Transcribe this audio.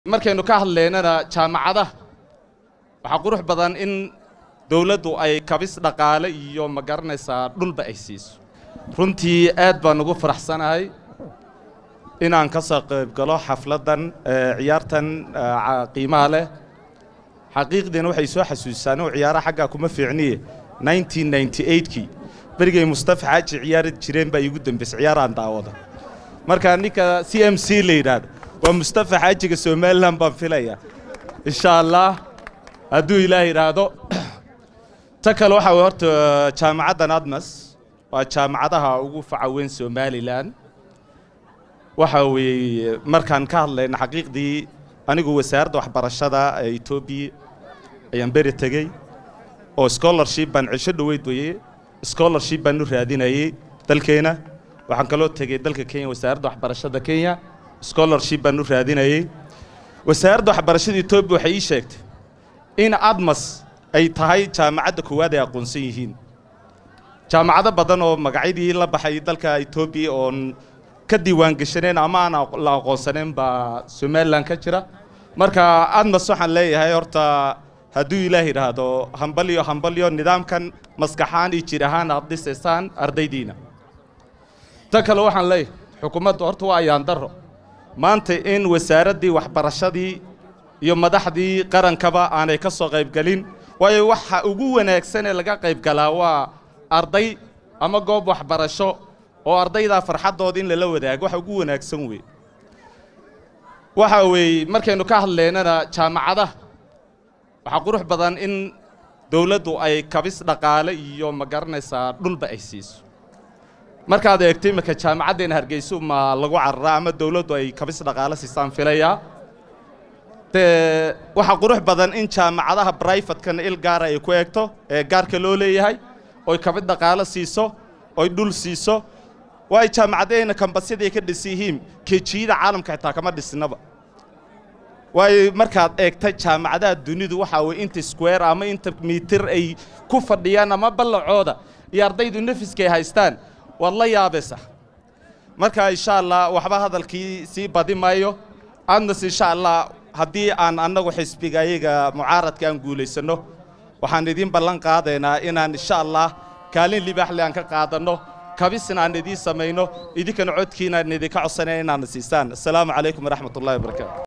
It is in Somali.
markaynu ka hadlaynana jaamacadaha waxaa qurux badan in dowladdu ay kabis dhaqaale iyo ma garanaysaa dhulba ay siiso runtii aad baan ugu faraxsanahay inaan ka soo qayb galo xafladdan ciyaartan qiimaha leh xaqiiqdiina waxay soo xasuusaan inuu ciyaaraha xaggaa kuma fiicniye kii berigay mustafa xaaji ciyaari jireen baa iigu dambaysay ciyaaraan daawada marka ninka c m c la yidhaahdo waa mustafa xaajiga somalilan baan filaya insha allah hadduu ilaah yidhaahdo ta kale waxaa wey horta jaamacaddan admas waa jaamacadaha ugu faca weyn somalilan waxa weeye markaan ka hadlayna xaqiiqdii anigu wasaaradda waxbarashada ee etoobiya ayaan beri tegey oo scholarship baan cisho dhoweyd weye scholarship baan u raadinayey dalkeena waxaan kaloo tegey dalka kenya wasaaradda waxbarashada kenya scholarship baan u raadinayey wasaaradda waxbarashada etoobiya waxay ii sheegtay in admas ay tahay jaamacadda koowaad ay aqoonsan yihiin jaamacado badan oo magacyadii la baxay dalka etoobiya oon ka diiwaan geshaneen ama aan la aqoonsaneen baa somalilan ka jira marka admas waxaan leeyahay horta hadduu ilaah yidhaahdo hambalyo hambalyo nidaamkan maskaxaan iyo jir ahaan aad dhisaysaan ardaydiina ta kale waxaan leeyahay xukuumadda horta waa ayaan darro maanta in wasaaraddii waxbarashadii iyo madaxdii qarankaba aanay ka soo qaybgelin waayo waxa ugu wanaagsan ee laga qaybgalaa waa arday ama goob waxbarasho oo ardaydaa farxaddooda in lala wadaago waxa ugu wanaagsan wey waxa weeye markaynu ka hadlaynana jaamacadaha waxaa qurux badan in dowladdu ay kabis dhaqaale iyo ma garanaysaa dhulba ay siiso markaad eegto iminka jaamacaddeena hargeyso ma lagu cararaa ama dowladdu ay kabis dhaqaale siisaan filayaa dee waxaa qurux badan in jaamacadaha brifatekana il gaara ay ku eegto ee gaarka loo leeyahay oy kabid dhaqaale siiso oy dhul siiso waayo jaamacaddeena kambasyada ay ka dhis yihiin kejiyada caalamka xitaa kama dhisnaba waayo markaad eegta jaamacadaha dunidu waxaa weye inta square ama inta mitir ay ku fadhiyaan ama ballacooda iyo ardaydu nefiska ay haystaan waad la yaabaysa marka insha allah waxba hadalkii sii badi maayo adnas insha allah haddii aan annagu xisbiga ayaga mucaaradka aan guulaysanno waxaan idiin ballan qaadaynaa inaan insha allah kaalin libaaxle aan ka qaadanno kabisna aan idiin samayno idinkana codkiinaan idinka codsanaya inaana siisaan assalaamu calaykum waraxmat ullahi wabarakaatu